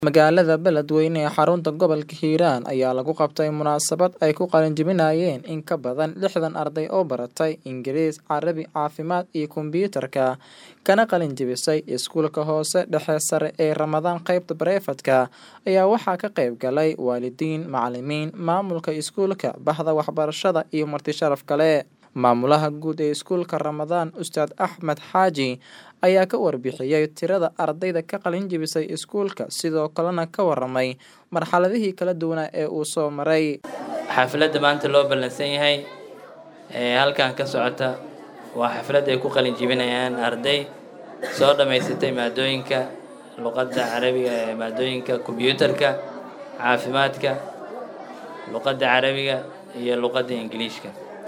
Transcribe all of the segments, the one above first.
Magaalada Beledweyne ee xarunta gobolka Hiiraan ayaa lagu qabtay munaasabad ay ku qalin jebinayeen in ka badan lixdan arday oo baratay Ingiriis, Carabi, Caafimaad iyo Kombiyuutarka, kana qalin jebisay Iskuulka Hoose Dhexe Sare ee Ramadaan qaybta Bareefadka, ayaa waxaa ka qayb galay waalidiin, macalimiin, maamulka iskuulka, bahda waxbarashada iyo marti sharaf kale. Maamulaha guud ee Iskuulka Ramadaan, Ustaad Axmed Xaaji, ayaa ka warbixiyay tirada ardayda ka qalin jebisay iskuulka, sidoo kalena ka waramay marxaladihii kala duwanaa ee uu soo maray. xafladda maanta loo ballansan yahay ee halkan ka socota waa xaflad ay ku qalin jebinayaan arday soo dhammaysatay maadooyinka luqadda carabiga ee maadooyinka kombiyuutarka caafimaadka luqadda carabiga iyo luqadda ingiliishka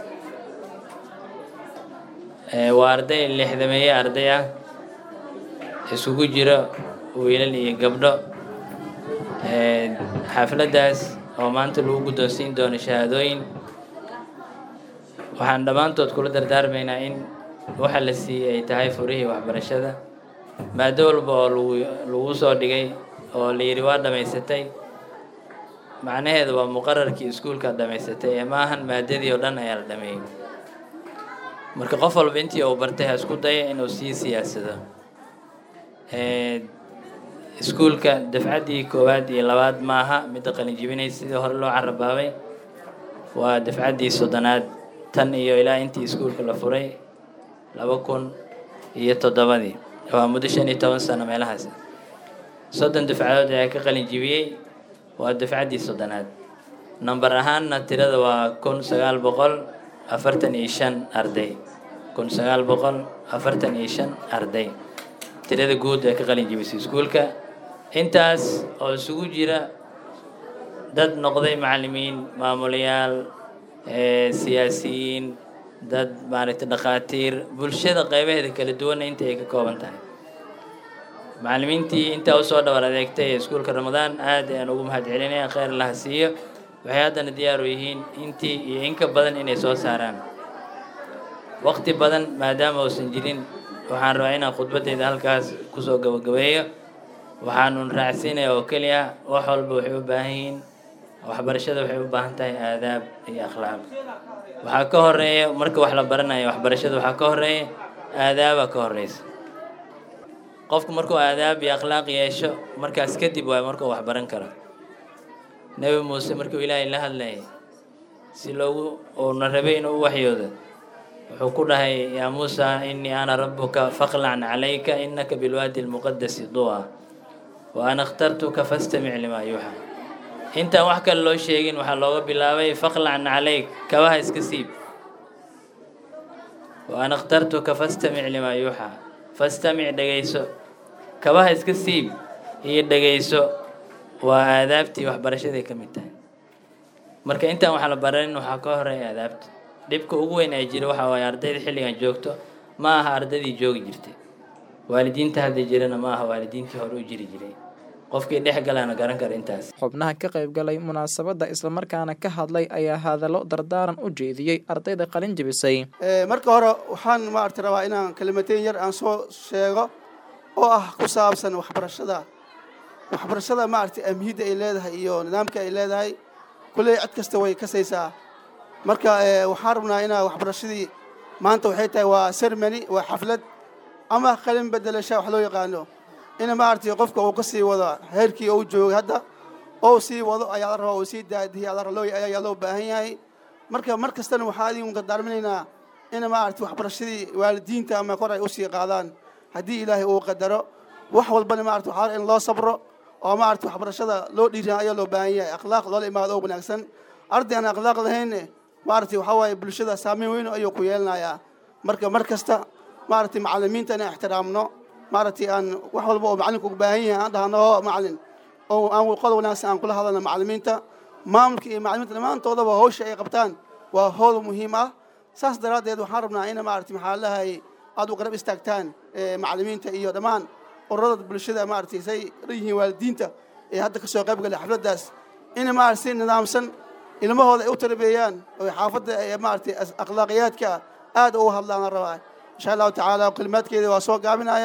Ee, waa arday lixdameeye arday ah isugu jiro wiilal iyo gabdho Ee, xafladdaas oo maanta lagu guddoonsiin doono shahaadooyin waxaan dhammaantood kula dardaarmaynaa in waxa la siiyey ay tahay furihii waxbarashada maado walba oo lagu lagu soo dhigay oo la yidhi waa dhammaysatay macnaheedu waa muqararkii iskuulka dhammaysatay ee maahan maadadii oo dhan ayaa la dhameeyey marka qof walba intii uu bartay ha isku daya inuu sii siyaasado Ee, iskuulka dafcaddii koowaad iyo labaad maaha midda qalin jebinaysa sidii hore loo carabaabay waa dafcaddii soddonaad tan iyo ilaa intii iskuulka la furay laba kun iyo toddobadii waa muddo shan iyo toban sano meelahaas soddon dafcadood ayaa ka qalin jebiyey waa dafcaddii soddonaad nambar ahaanna tirada waa kun sagaal boqol afartan iyo shan arday kun sagaal boqol afartan iyo shan arday tirada guud ee ka qalin jebisay iskuulka intaas oo isugu jira dad noqday macallimiin maamulayaal ee siyaasiyiin dad maaragtay dhakhaatiir bulshada qaybaheeda kala duwanna inta ay ka kooban tahay macallimiintii intaa usoo dhawar adeegtay ee iskuulka ramadaan aad ayaan ugu mahad celinaya kheyr laha siiyo waxay haddana diyaar u yihiin intii iyo in ka badan inay soo saaraan waqti badan maadaama uusan jirin waxaan rabaa inaan khudbaddayda halkaas kusoo gabagabeeyo waxaanun raacsiinaya oo keliya wax walba waxay u baahan yihiin waxbarashada waxay u baahan tahay aadaab iyo akhlaaq waxaa ka horeeya marka wax la baranayo waxbarashada waxaa ka horeeya aadaaba ka horeysa qofku markuu aadaab iyo akhlaaq yeesho markaas kadib waayo markuu wax baran karo nebi muuse markuu ilaahay la hadlayay si loogu uuna rabay inuu u waxyoodo wuxuu ku dhahay yaa muusa innii ana rabbuka faqlac calayka innaka bilwaadi almuqadasi duwa wa ana akhtartuka fastamic limaa yuuxa intaan wax kale loo sheegin waxaa looga bilaabay faqlacna calayk kabaha iska siib wa ana akhtartuka fastamic limaa yuuxa fastamic dhegayso kabaha iska siib iyo dhegayso waa aadaabtii waxbarashaday ka mid tahay marka intaan wax la baranin waxaa ka horeeya aadaabta dhibka ugu weyn ay jira waxa waaye ardayda xilligan joogto ma aha ardaydii joogi jirtay waalidiinta hadda jirana ma aha waalidiintii hore u jiri jiray qofkii dhex galana garan kara intaas Xubnaha ka qayb galay munaasabadda islamarkaana ka hadlay ayaa hadallo dardaaran u jeediyey ardayda qalin jebisay. Ee, marka hore waxaan maaragtay rabaa inaan kalimateen yar aan soo sheego oo ah ku saabsan waxbarashada waxbarashada maaragtay ahmiyadda ay leedahay iyo nidaamka ay leedahay kulley cid kasta way kasaysaa marka ee, waxaan rabnaa inaa waxbarashadii maanta waxay tahay waa ceremony waa xaflad ama qalin bedelasha wax loo yaqaano in maaragtay qofka uu ka sii wado heerkii uu joogay hadda oo sii wado ayaa la rabaa uu sii daadihi ayaa la rabaa loo- ayaa loo baahan yahay marka mar kastana waxaa idin dardaarminaynaa in maaragtay waxbarashadii waalidiinta ama kor ay usii qaadaan haddii ilaahay uu qadaro wax walbana maaragtay waxaa la- in loo sabro oo maaragtay waxbarashada loo dhiiran ayaa loo baahan yahay akhlaaq loola imaado oo wanaagsan arday aan akhlaaq lahayn maaragtay waxaa waaye bulshada saameyn weyn ayuu ku yeelanayaa marka mar kasta maaragtay macallimiinta inaan ixtiraamno maaragtay aan wax walba oo macalinku u baahan yahay aan dhahno oo macallin oo aan qod wanaagsan aan kula hadalno macallimiinta maamulka iyo macallimiinta dhammaantoodaba hawsha ay qabtaan waa howl muhiim ah saas daraaddeed waxaan rabnaa in maaragtay maxaa lahay aad u garab istaagtaan ee, macallimiinta iyo dhammaan ururada bulshada maaragtay say yihiin waalidiinta ee hadda ka soo qayb galay xafladdaas in maaragtay si nidaamsan ilmahooda ay u tarbeeyaan oo xaafadda ee maaragtay akhlaaqiyaadka aad ugu hadlaan la rabaa insha allahu tacaala kalimaadkeeda waa soo gaabinaya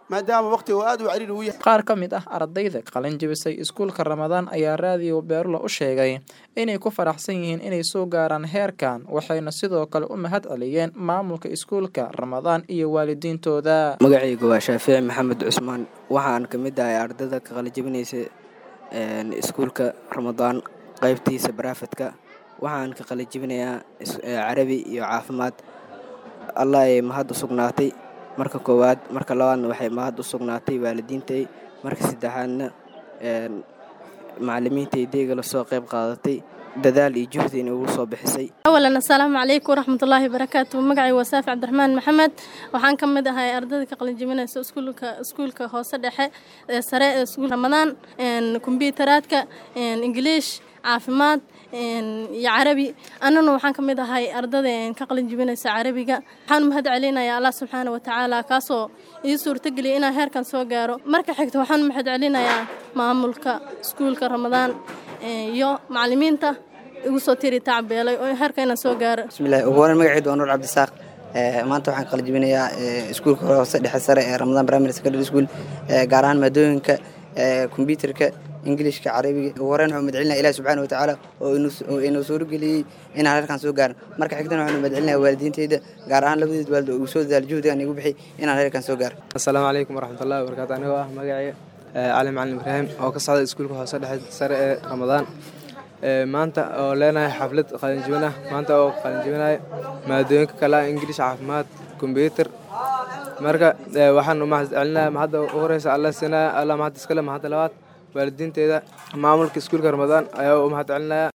maadaama waqtiga oo aad u cariiri u yahay qaar ka mid ah ardayda qalin jibisay iskuulka ramadaan ayaa raadiyo beerulo u sheegay inay ku faraxsan yihiin inay soo gaaraan heerkan waxayna sidoo kale u mahad celiyeen maamulka iskuulka ramadaan iyo waalidiintooda magacaygu waa shaafici maxamed cusmaan waxaan ka mid ahay ardayda ka qalijabinaysa iskuulka ramadaan qaybtiisa baraafadka waxaan ka qalijibinayaa carabi iyo caafimaad allah ay mahad u sugnaatay marka koowaad marka labaadna waxay mahad u sugnaatay waalidiintay marka saddexaadna macalimiintaydayga lasoo qayb qaadatay dadaal iyo juhdina ugu soo bixisay awalan assalaamu calaykum waraxmatullaahi barakaatu magacay waa saafi cabdiraxmaan maxamed waxaan ka mid ahay ardayda ka qalinjibinaysa iskuulka iskuulka hoose dhexe ee sare ee iskuul ramadaan kombyutaraadka ingiliish caafimaad iyo carabi annana waxaan ka mid ahay ardada ka qalin jibinaysa carabiga waxaan u mahad celinayaa allah subxaana wa tacaala kaasoo ii suurtageliyay inaan heerkan soo gaaro marka xigta waxaan u mahad celinayaa maamulka iskuulka ramadaan iyo macalimiinta igu soo tiri tacbeelay oo heerka inaan soo gaaro bismillahi ugu horeyn magacaydu waa nuur cabdisaaq maanta waxaan qalin jibinayaa iskuulka hoose dhexe sare ee ramadaan primary secondary school gaar ahaan maadooyinka kombyuterka ingilishka carabiga ugu horeyn waxaan madcelinaya ilahi subxaana wa tacaala oo inuu suurageliyey inaan halkan soo gaarin marka xigtana waxaan madcelinaya waalidiinteyda gaar ahaan labadeed waalid oo igu soo dadaal juhdigan igu bixi inaan halkan soo gaaro assalaamu calaykum waraxmatullahi wabarakaatu anigoo ah magacaya cali macalin ibraahim oo ka socda iskuulka hoose dhexe sare ee ramadaan maanta oo leenahay xaflad qalinjibin ah maanta oo qalinjibinaya maadooyinka kale ah ingilish caafimaad kombyuter marka waxaan u mahad celinaya mahadda ugu horeysa alla sinaya alla mahad iskale mahadda labaad waalidiinteeda maamulka iskuulka ramadaan ayaa u mahad celinaya